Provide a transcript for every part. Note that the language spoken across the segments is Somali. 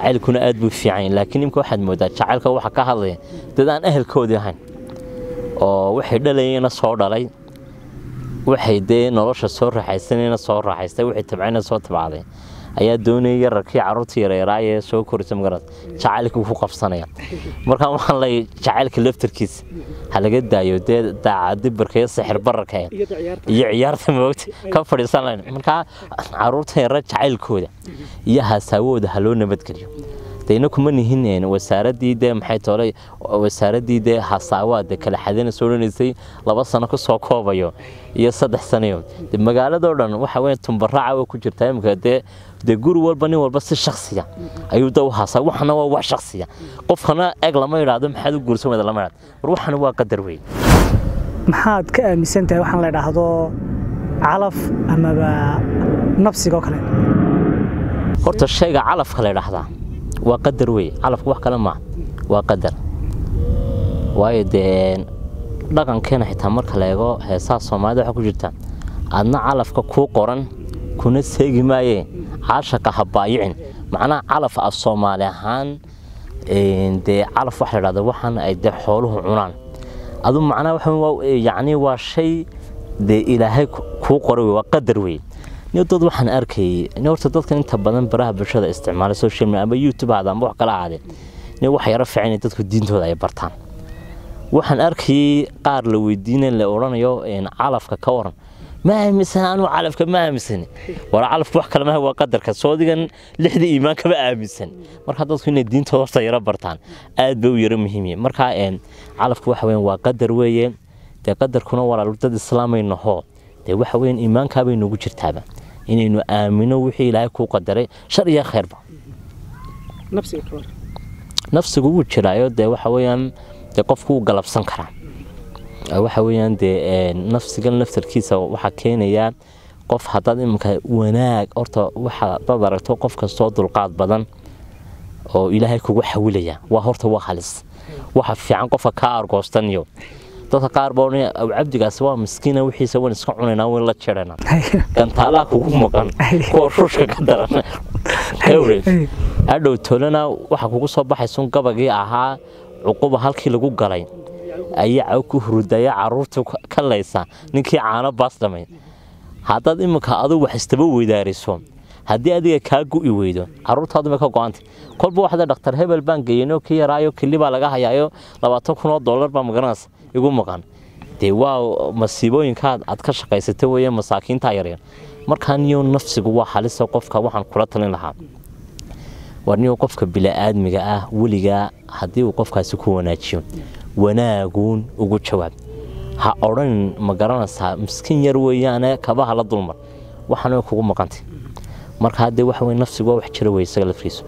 jacaylkuna aad buu fiican laakiin imka waxaad moodaa jacaylka waxa ka hadlaya dad aan ahelkoodii ahayn oo waxay dhalayeenna soo dhalay waxay dee nolosha soo raaxaysanayna soo raaxaystay waxay tabcayna soo tabcday ayaa doonayay yararkii carruurta yareeraayee soo korisa magaras jacaylka ku qabsanaya markaa waxaan leeyahay jacaylka laftarkiisa ha laga daayo dee daacadibirka iyo sixir bararka iyo ciyaarta moogta ka fadhiisan layn markaa carruurta yareer jacaylkooda iyo haasaawooda ha loo nabadgeliyo dayna kuma nihin wasaaradii dee maxay toolay wasaaradii dee hasaawaade kala xadina soo dhanaysay laba sano ka soo koobayo iyo saddex sanayo de magaaladoo dhan waxa weeye tumbaraaca way ku jirtaa imika dee dee guri walba nin walba si shaksiya ayuu da u hasaa waxana waa wax shaksiya qofkana eg lama idhaahdo maxaad u guursan wada lama idhaahdo war waxana waa qadar weyn maxaad ka aaminsan tahay waxaan la idhaahdo calaf amaba nafsiga oo kale horta shayga calafka la idhaahdaa waa qadar wey calafka wax kale maaha waa qadar waayo dee dhaqankeena xitaa marka la eego heesaha soomaalida waxaa ku jirta adna calafka kuu qoran kuna seegi maayee caashaka ha baayicin macnaha calaf ah soomaali ahaan dee calaf waxa la dhahda waxaan ay dee xooluhu cunaan adu macnaha waxa yacni waa shay dee ilaahay kuu qoray waa qadar wey dad waxaan arkayay horta dadkan inta badan baraha bulshada isticmaala social media ama youtube hada ama wax kala ahaadee nin wax yaro fiican in dadku diintooda ay bartaan waxaan arkayay qaar la weydiinay la odhanayo calafka ka waran ma aaminsan anuu calafka ma aaminsan war calafka wax kale maaha waa qadarka soodigan lixda iimaan kama aaminsan marka dadku inay diintooda horta yaro bartaan aad bay u yaro muhiim marka calafka waxa weyan waa qadar weeye dee qadarkuna walaal dad islaamaynaho dee waxa weyan iimaankaabay noogu jirtaaba inaynu aamino wixii ilaahay kuu qadaray shar iyo khayrba nafsigu wuu jiraayo dee waxa weeyaan dee qofku wuu galabsan karaa waxa weeyaan dee nafsigan laftarkiisa waxaa keenayaa qof haddaad iminka wanaag horta waxa dad aragto qof kastoo dulqaad badan oo ilaahay kugu xawilaya waa horta waa halis waxa fiican qofka kaa argoostaniyo dadka qaar baa odhanaya aw cabdigaasi waa miskiina wixiisa waan iska cunaynaa waan la jeranaa gantaalaha kugu maqan kuwa ruushka ka daran adhow tolana waxa kugu soo baxaysun gabagii ahaa cuquba halkii lagu galay ayaa ku hurudaya caruurta ka laysa ninkii caano baas dhamay haddaad iminka adu wax istaba weydaariso haddii adiga kaa gu'i weydo caruurtaaduma ka go-anta kolba waxda dhakhtar hebel baan geeyanoo ka yaraayo keli baa laga hayaayo labaatan kun oo dollar baa magaranaysa igu maqan dee waa masiibooyinka aad ka shaqaysata weeye masaakiinta yaryar markaa niyo nafsigu waa halisa qofka waxaan kula talin lahaa war niyo qofka bila'aadmiga ah weligaa haddii uu qofkaasi ku wanaajiyo wanaaguun ugu jawaab ha odhanin ma garanaysaa miskiin yar weeyaane kabaha la dulmar waxaana kugu maqantay marka haddee waxa weye nafsigu waa wax jira wey isaga laftiisu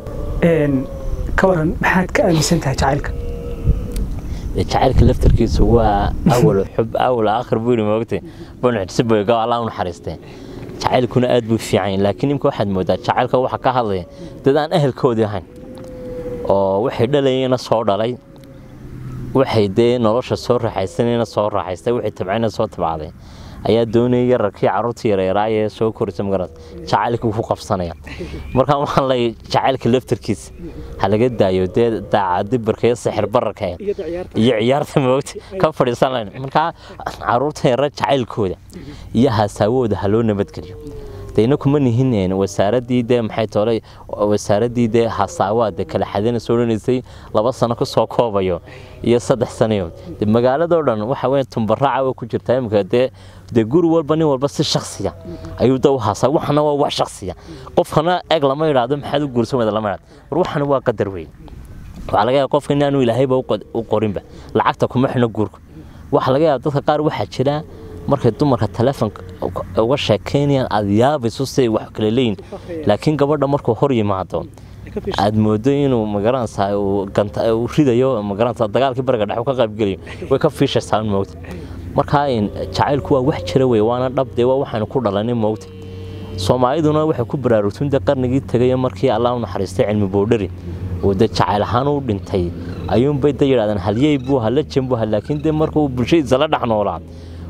ka waran maxaad ka aaminsan tahay jacaylka jacaylka laftarkiisu waa awal xub awal aakhir buu yidhi moogtay bunxisibga allah u naxariistee jacaylkuna aad buu fiican laakiin imka waxaad moodaa jacaylka waxa ka hadlaya dad aan ahelkoodii ahayn oo waxay dhalayeenna soo dhalay waxay dee nolosha soo raaxaysanayna soo raaxaystay waxay tabcayna soo tabcday ayaa doonayay yararkii carruurta yareeraayee soo korisa magaras jacaylka ku qabsanaya markaa waxaan leeyahay jacaylka laftarkiisa ha laga daayo dee daacadibirka iyo sixir bararka iyo ciyaarta moogta ka fadhiisan layn markaa carruurta yareer jacaylkooda iyo haasaawooda ha loo nabadgeliyo dayna kuma nihin wasaaradii dee maxay toolay wasaaradii dee hasaawaade kala xadina soo dhanaysay laba sano ka soo koobayo iyo saddex sanayo de magaaladoo dhan waxa weeye tumbaraaca way ku jirtaa imika dee dee guri walba nin walba si shaksiya ayuu da u hasaa waxana waa wax shaksiya qofkana eg lama idhaahdo maxaad u guursan wada lama idhaahdo war waxana waa qadar weyn waxaa laga yaaba qofka inaanu ilaahayba u qorinba lacagta kuma xino guurka waxaa laga yaaba dadka qaar waxaa jira markay dumarka taleefonka uga sheekaynayaan aada yaabayso siday wax kala leeyihin laakiin gabadha markuu hor yimaado aad moodo inuu magaranaysaa uu ridayo magaranaysaa dagaalkii bariga dhex ka qaybgelayo way ka fiishaysaa moogta markaa jacaylku waa wax jira wey waana dhab dee waa waxaanu ku dhalanay moogta soomaaliduna waxay ku baraarugtun dee qarnigii tegay markii allah u naxariistay cilmi boodhari oo dee jacayl ahaan u dhintay ayuunbay da yidhahdeen halyey buu hala jen buu laakiin dee markuu bulshadiisa la dhex noolaa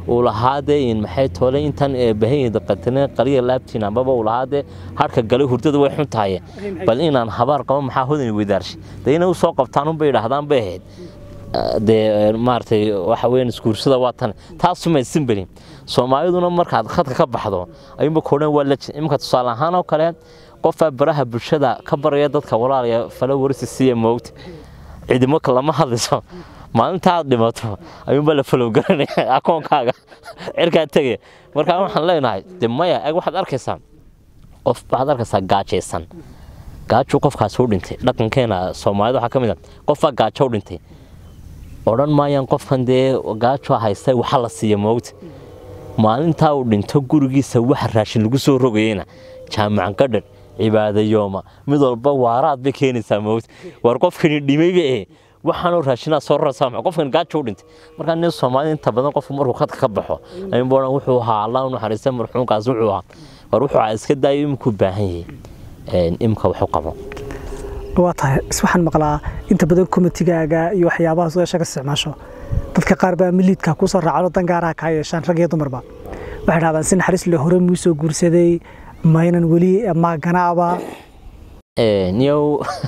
uu lahaadee maxay toole intan bahayda qatane qaliya laabtiin ambaba uu lahaadee harka galay hurdada way xun tahay bal inaan habaar qabo maxaa hodani weydaarshay dee inay usoo qabtaan unbay idhaahdaan bay ahayd dee maaragtay waxa weeyaan iskuursada waa tan taasuma simbelin soomaaliduna markaad khadka ka baxdo ayuunba koodhan waa la iminka tusaale ahaan oo kale qofaa baraha bulshada ka baraya dadka walaalaya falo warisi siiya moogta ciidamo lama hadlayso maalinta aad dhimato ayuunbaa la falow garanaya akoonkaaga cirkaa tegaya markaa waxaan leenahay de maya eg waxaad arkaysaa qof waxaad arkaysaa gaajaysan gaajuu qofkaasi u dhintay dhaqankeena soomaalida waxaa ka mid a qofbaa gaajo u dhintay odhan maayaan qofkan dee gaajo haysta waxa la siiya moogta maalintaa uu dhinto gurigiisa wax raashin lagu soo rogayeyna jaamacan gadhadh cibaadayooma mid walba waaraad bay keenaysaa moogta war qofkani dhimayba eh waxaanoo raashinaa soo rarsaa maxaa qofkan gaajo u dhintay markaa nin soomaalida inta badan qofku markuu khadka ka baxo ayuunba odhan wuxuu ahaa allah u naxariista marxuumkaas wuxuu ahaa war wuxuu ahaa iska daayo imikuu baahan yahay imika waxu qabo waa tahay waxaan maqlaa inta badan komitigaaga iyo waxyaabaha sugaasha ka isticmaasho dadka qaar baa miliidka kusoo raacano dan gaaraha kaa yeeshaan rag iyo dumarba waxay dhahdaan si naxariis le hore muu soo guursaday maynan weli maaganaaba niyow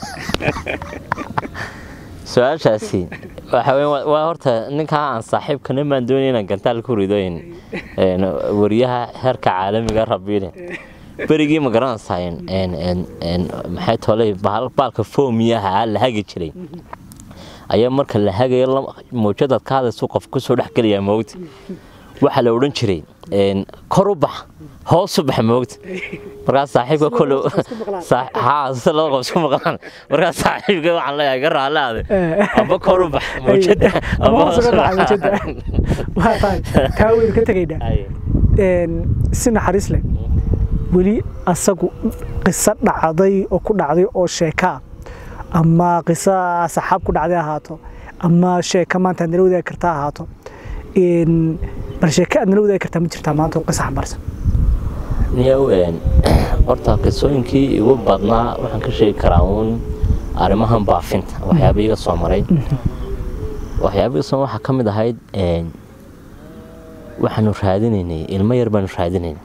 su-aashaasi waxa weyn waa horta ninkaa aan saaxiibkana maan doonay inaan gantaal ku rido wariyaha heerka caalamiga rabiile berigii ma garanaysaa maxay tolay baalka foomiyaha la hagi jiray ayaa marka la hagayo mawjadaad ka hadlaysu qof kusoo dhex gelayaa moogta waxaa la odhan jiray kor u bax hoos u bax moogta markaas saaxiibka kole haa si laba qof isku maqlaan markaas saaxiibka waxaan leeyahay ga raalaade amba kor u bax mawjada amba hoos u bax waa tahay kaa weyn ka tegaynaa si naxariis leh weli asagu qiso dhacday oo ku dhacday oo sheekaa ama qiso saxaab ku dhacday ahaato ama sheeka maanta aad nala wadaagi kartaa ahaato bal sheeka aad nala wadaagi kartaa ma jirtaa maanta oo qiso xambaarsan niyow horta qisooyinkii igu badnaa waxaan ka sheegi karaa uun arrimahan baafinta waxyaaba iga soo maray waxyaaba iga soo waxaa ka mid ahayd waxaanu raadinaynay ilmo yar baanu raadinaynay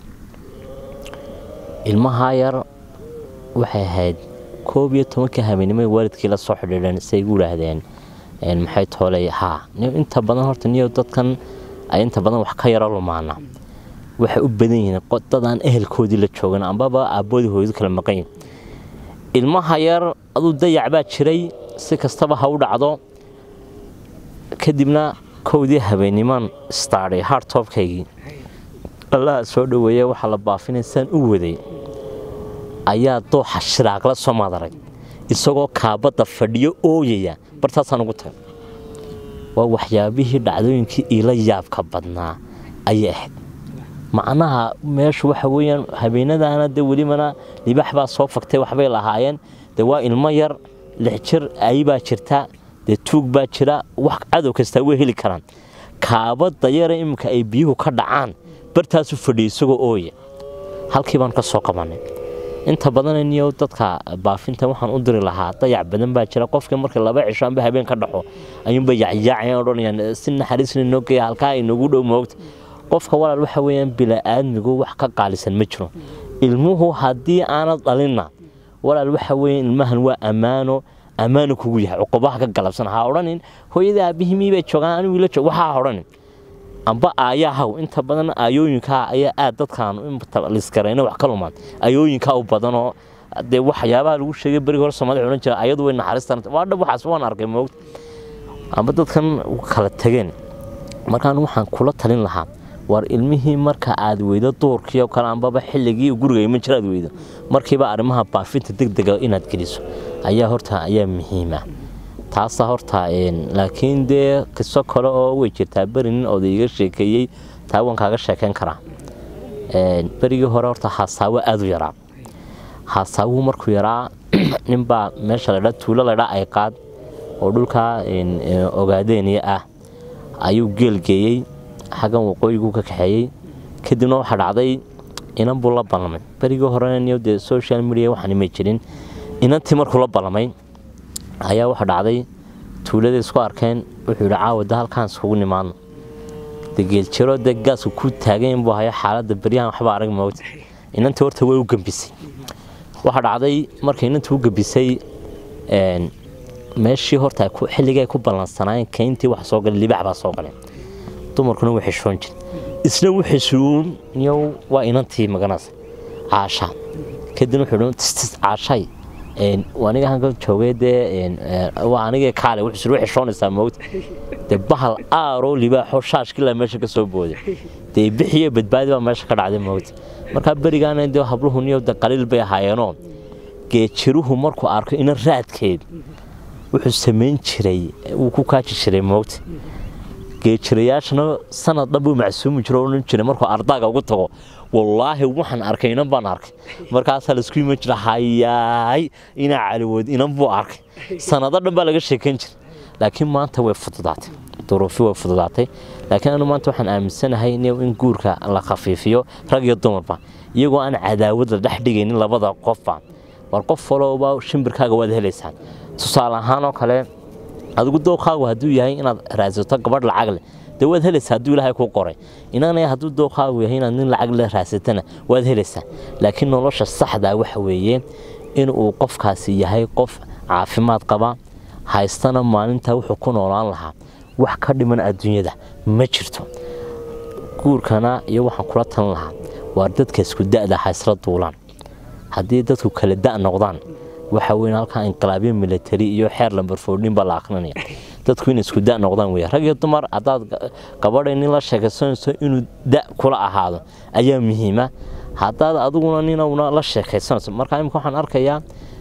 ilmahaa yar waxay ahayd koob iyo tobankii habeenimo waalidkii la soo xidhiidheen say igu yidhaahdeen maxay toolay haa inta badan horta niyo dadkan ay inta badan wax ka yaro lumaana waxay u badan yihiin dadaan ehelkoodii la joogan ambaba aabboodii hooyadu kala maqan yihin ilmaha yar aduu dayac baa jiray si kastaba ha u dhacdo kadibna kowdii habeenimaan istaadhay hartobkaygii allaha soo dhoweeya waxaa la baafinaysaan u waday ayaa dooxa shiraaqla soo madaray isagoo kaabadda fadhiyo ooyaya bartaasaan ugu tagay waa waxyaabihii dhacdooyinkii iila yaabka badnaa ayay ahayd macnaha meeshu waxa weeyaan habeenadaana dee welibana libax baa soo fagtay waxbay lahaayeen dee waa ilmo yar lix jir ayibaa jirta dee tuug baa jira wax cadow kastaa way heli karaan kaabadda yara iminka ay biyuhu ka dhacaan bartaasu fadhiyay isagoo ooya halkii baan ka soo qabanay inta badan niyo dadka baafinta waxaan u diri lahaa dayac badan baa jira qofkii marka laba cisho amba habeen ka dhaxo ayuunba yacyaacayaan odhanayaan si naxariisna noo geeya halkaa inagu dhow moogta qofka walaal waxa weeyaan bila'aadmigu wax ka qaalisan ma jiro ilmuhu haddii aanad dhalinna walaal waxa weeyaan ilmahan waa ammaano ammaano kugu yahay cuqubaha ka galabsan ha odhanin hooyada aabihii miibay joogaan anigu ila joog waxaa odhanin amba aayahaw inta badan aayooyinkaa ayaa aad dadkaan liskarayna wax ka lumaan aayooyinkaa u badanoo dee waxyaabaha lagu sheegay berigi hore soomaalida odhan jira ayadu way naxariistan waa dhab waxaas waan arkay moogta amba dadkan kala tageen markaan waxaan kula talin lahaa war ilmihii marka aad weydo duurkii oo kale ambaba xilligii guriga iman jira aad weydo markiiba arrimaha baafinta degdega inaad geliso ayaa horta ayaa muhiima taasa horta laakiin dee qiso kale oo way jirtaa beri nin oday iga sheekeeyey taa waan kaaga sheekeyn karaa berigii hore horta haasaawo aada u yaraa haasaawuhu markuu yaraa ninbaa meesha ladhaa tuulo ladhaa ay qaad oo dhulkaa ogaadeeniya ah ayuu geelgeeyey xaggan waqooyiguu ka kaxeeyey kadibna waxaa dhacday inan buu la ballamay berigii horena niyo dee social media waxaan imay jirin inantii markuu la ballamay ayaa waxa dhacday tuulada isku arkeen wuxuu yidhi caawada halkaan iskugu nimaadno dee geeljiro dee gaasku ku taagan buu haya xaaladda beryahan waxba arag moogta inantii horta way u gambisay waxaa dhacday markay inantii u gambisay meeshii horta xilligii ay ku ballansanaayeen kayntii wax soo galay libax baa soo galeen dumarkuna way xishoon jir isna u xishuun niyow waa inantii maganaysa caasha kadibna wuxuu dhi tistis caashay aniga halkan joogay dee waa anigee kaale wuxuu way xishoonaysaa moogta dee bahal aaroo libaaxoo shaashkilaa meesha ka soo booday dee bixiyo badbaadi baa meesha ka dhacday moogta markaa berigaana dee habluhu niyow de qaliil bay ahaayeenoo geejiruhu markuu arko ina raadkeed wuxuu samayn jiray wuu ku kaaji jiray moogta geejirayaashana sanad dhan buu macsuumi jiro odhan jiray markuu ardaaga ugu tago wallaahi waxaan arkay inan baan arkay markaasaa laisku iman jira hayaay inaa caliwood inan buu arkay sanado dhan baa laga sheekayn jiray laakiin maanta way fududaatay duruufi way fududaatay laakiin anu maanta waxaan aaminsanahay in guurka la khafiifiyo rag iyo dumarba iyagoo aan cadaawad la dhex dhigaynin labada qofba war qof walowba shimbirkaaga waad helaysaan tusaale ahaan oo kale adigu dooqaagu hadduu yahay inaad raadsato gabadh lacag leh dee waad helaysaa hadduu ilaahay kuu qoray inanaya hadduu dooqaagu yahay inaad nin lacag leh raadsatana waad helaysaa laakiin nolosha saxdaa waxa weeye inuu qofkaasi yahay qof caafimaad qaba haystana maalintaa wuxuu ku noolaan lahaa wax ka dhiman adduunyada ma jirto guurkana iyo waxaan kula talan lahaa waa dadka isku da'da haysla duulaan haddii dadku kala da' noqdaan waxa weyn halkaa inqilaabyo military iyo xeer lambar foordhin baa la akrinaya dadku inay isku da' noqdaan weya rag iyo dumar haddaad gabadhay nin la sheekaysanayso inuu da' kula ahaado ayaa muhiima haddaad adiguna ninuna la sheekaysanayso marka imika waxaan arkayaa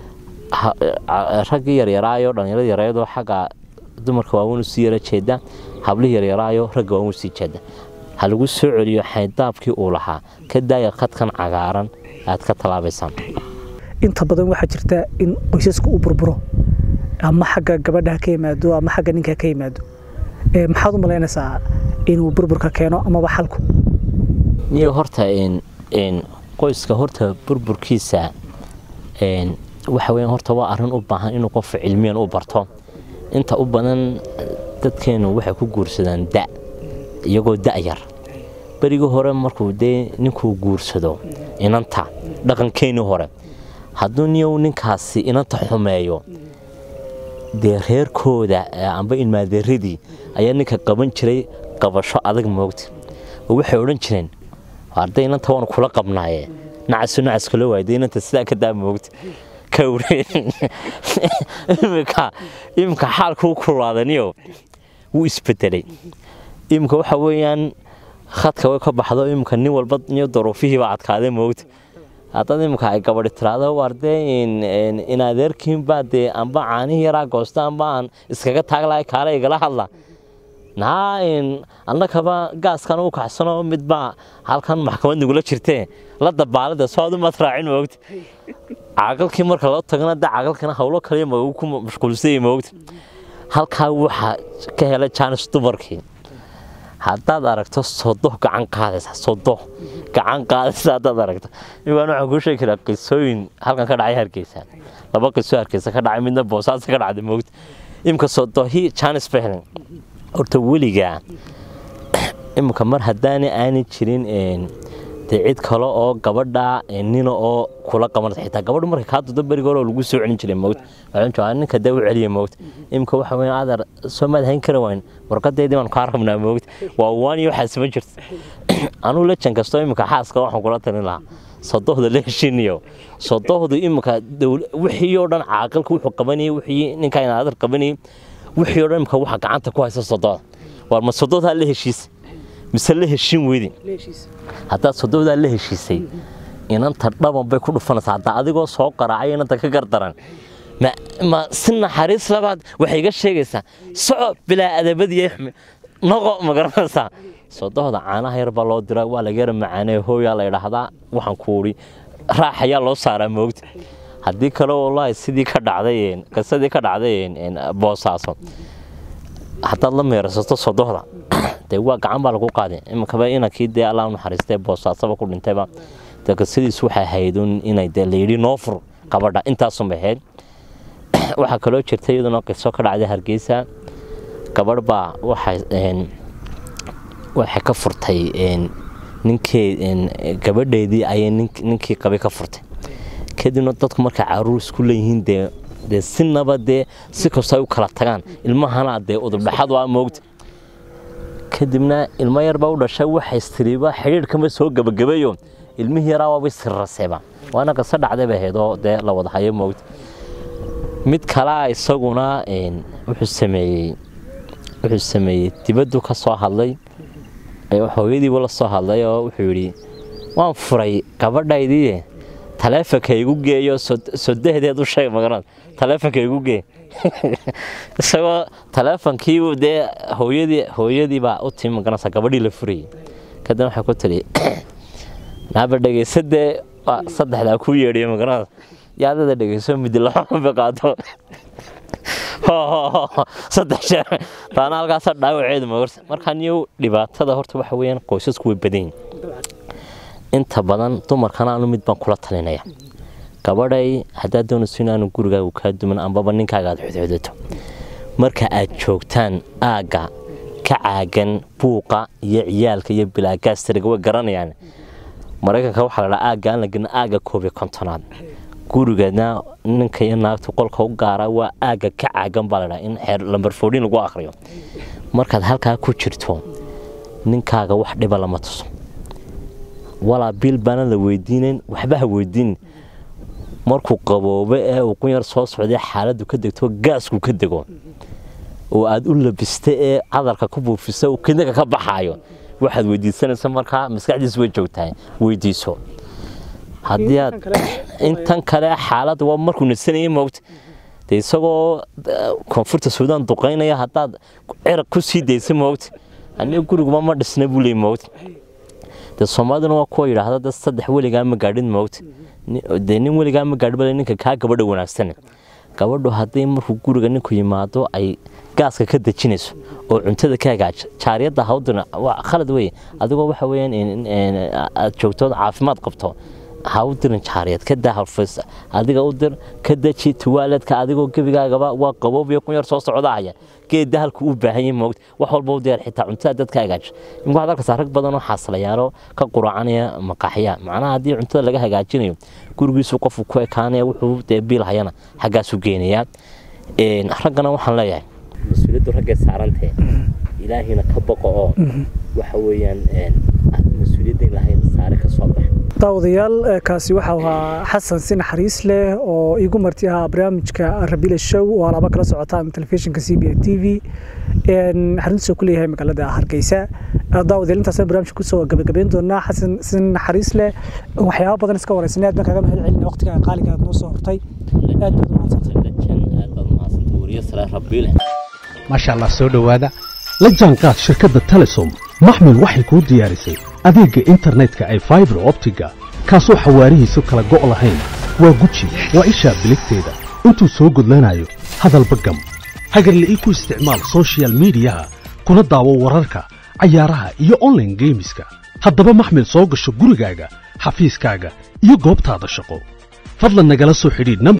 raggii yaryaraayo dhallinyarada yaryarado xagga dumarka waaweyn usii yara jeeda hablihii yaryaraayo ragga waaweyn usii jeeda ha lagu soo celiyo xaydaabkii uu lahaa ka daaya khadkan cagaaran aad ka talaabaysaan inta badan waxaa jirta in qoysaska uu burburo ama xagga gabadha ka yimaado ama xagga ninka ka yimaado maxaad u malaynaysaa inuu burburka keeno amaba xalku niyo horta qoyska horta burburkiisa waxa weya horta waa arrin u baahan inuu qofka cilmiyan u barto inta u badan dadkeenu waxay ku guursadaan da iyagoo da'yar berigii hore markuu dee ninkuu guursado inanta dhaqankeenii hore hadduu niyow ninkaasi inanta xumeeyo dee reerkooda amba ilmaadeeradii ayaa ninka qaban jiray qabasho adag moogta oo waxay odhan jireen arday inanta waanu kula qabnaaye nacasu nacas kula waayday inanta sidaa ka daa moogta imika imika xaalkuu kulaadaniyo wuu isbedelay imika waxa weeyaan khadka way ka baxdo imika nin walba niyo daruufihiiba adkaaday moogta haddaad imika ay gabadhi tiraahdo waar dee in adeerkiinbaa dee amba caanihii yaraa goosta amba aan iskaga taag lahay kaale igala hadla naa annakaba gaaskan u kacsano midbaa halkan maxkamad nagula jirtee la dabaalada soo adu maad raacin moogta caaqalkii marka loo tagana de caaqalkana howlo kaliya magu ku mashquulsayay moogta halkaa waxaa ka helay jaanis dumarkii haddaad aragto sodoh gacan qaadaysa sodoh gacan qaadaysa haddaad aragto imaan waxaan kuu sheegi karaa qisooyin halkan ka dhacay hargeysa laba qiso hargeysa ka dhacay midna boosaasa ka dhacday moogta imika sodohi jaanis ba helen horta weligaa imika mar haddaana aanay jirin dee cid kale oo gabadha nina oo kula qabanaysa xitaa gabadhu markay kaa dudo beriga hore lagu soo celin jiray mowt waxaan joogaa ninka dee u celiya mowt imika waxa weyn aadar soo maad hayn kara wayn warqadeedii baan kaa rabnaa mowt waa waan iyo waxaas ma jirto anuu lejan kastoo imika xaaska waxaan kula talin lahaa sodohda la heshiniyo sodohdu imika wixii oo dhan caaqilka wuxuu qabanayay wixii ninka inaadar qabanayay wixii oo dhan imika waxa gacanta ku haysa sodohda waar ma sodohdaa la heshiisa mise la heshin weydin haddaad sodohdaa la heshiisay inanta dhaban bay ku dhufanaysaa haddaa adigoo soo qaraacay inanta ka gardaran ma si naxariis labaad waxay iga sheegaysaa soco bilaa adabadiiyo xumi noqo ma garanaysaa sodohda caanaha yar baa loo diraa waa laga yara macaanee hooyaa la idhaahdaa waxaan ku udhi raax ayaa loo saaraa moogta haddii kale wallaahi sidii ka dhacday qisadii ka dhacday boosaaso haddaad la meerasato sodohda dee waa gacan baa lagu qaaday iminkaba inankii dee allah naxariistee boosaasaba ku dhintayba dee qisadiis waxay haydun inay dee layidhi noo fur qabadha intaasunbay ahayd waxaa kaloo jirta iyaduna qiso ka dhacday hargeysa gabadh baa waxay waxay ka furtay ninkee gabadheedii ayay ninkii qabay ka furtay kadibna dadku markay caruur isku leeyihiin dee dee sinaba dee si kastoo ay u kala tagaan ilmahana dee udubdhaxad waa moogta kadibna ilmo yarbaa u dhashay waxay istiriiba xidhiidhkama soo gebagabeeyo ilmihii yaraa waabay sirraseeba waana qasa dhacday bay ahayd oo dee la wada hayo moogta mid kalea isaguna wuxuu sameeyey wuxuu sameeyey dibaddu ka soo hadlay hooyadiibu la soo hadlay oo wuxuu yidhi waan furay gabadhaydii taleefonka igu geeyo sodahedeed u sheeg magarad taleefonka igu gee isagoo taleefonkii dee hooyadii hooyadii baa u timi magaranaysa gabadhii la furayay kadibna waxay ku tidhi naaba dhegaysadee saddexdaa ku yeedhiyo magaranaysa yaadada dhegayso midi laxoba qaado saddex jeer taana halkaasa dhaawaceedu magarta markaa niyow dhibaatada horta waxa weeyaan qoysasku way badan yihin inta badan dumarkana anu mid baan kula talinaya gabadhay haddaad doonayso inaanu gurigaagu kaa duman ambaba ninkaaga aad xudxudato marka aad joogtaan aagga ka caagan buuqa iyo ciyaalka iyo bilaagaastariga way garanayaan maraykanka waxaa la dhaa aagga aan la gelin aagga koob iyo kontonaad gurigeedna ninka iyo naagta qolka u gaara waa aagga ka caagan baa ladhaa in xeer lambar foodhin lagu akhriyo markaad halkaa ku jirto ninkaaga wax dhiba lama tuso walaa biil baana la weydiinayn waxba ha weydiinin markuu qaboobo ee uu qunyar soo socday xaaladdu ka degto gaasku ka dego oo aad u labista ee cadarka ku buufisa uu kidnaga ka baxaayo waxaad weydiisanaysa markaa maskaxdiis way joogtahay weydiiso haddii aad intan kale xaaladda waa markuu nasanayay moogta dee isagoo koonfurta suudaan duqaynaya haddaad ciraq ku sii daysa moogta aniga guriguma ma dhisna buu leey moogta dee soomaaliduna waa kuwa yidhaahda dad saddex weligaa ma gaadhin moogta dee nin weligaa ma gaadhi bale ninka kaa gabadha wanaagsan gabadhu haddii markuu guriga ninku yimaado ay gaaska ka dejinayso oo cuntada ka hagaajo jaariyadda hawdana waa khalad weye adigoo waxa weeyaan aad joogtood caafimaad qabto ha u dirin jaariyad ka daa halfays adiga u dir ka deji tuwaaladka adigoo gebigaagaba waa qaboobiyo qunyar soo socdaaya geedda halku u baahan yahay moogta wax walba u diyaar xitaa cuntada dadka hagaajo imka waxaad arkaysaa rag badan oo xaasilayaalo ka quraacanaya maqaaxiya macnaha haddii cuntada laga hagaajinayo gurigiisu qofku ku ekaanaya wuxuu dee biil hayana xaggaasu geenayaa raggana waxaan leeyahay mas-uuliyaddu raggay saarantee ilaahina ka boqo oo waxa weeyaan mas-uuliyadda in lahayn saare ka soo bax daawadayaal kaasi waxau ahaa xasan si naxariis leh oo iigu marti ahaa barnaamijka rabila show oo alaaba kala socotaan telefishinka c b a t v xaruntiisa ku leeyahay magaalada hargeysa daawadayaal intaasaan barnaamijka kusoo gabagabeyn doonaa xasan si naxariis leh waxyaaba badan iska wareysanay aad baan kaaga mahad celina waqtiga qaaliga aad noo soo hortay aad baad maasha allah soo dhowaada la jaanqaad shirkadda telesom maxmil waxay kuu diyaarisay adeegga internetka ay faibar optiga kaasoo xawaarihiisu kala go' lahayn waa guji waa ishaa biligteeda intuu soo gudlanayo hadalba gam hagarle ii ku isticmaal sochial midiyaha kuna daawo wararka cayaaraha iyo onlaine geemiska haddaba maxmil soo gasho gurigaaga xafiiskaaga iyo goobtaada shaqo fadlan nagala soo xidhiidh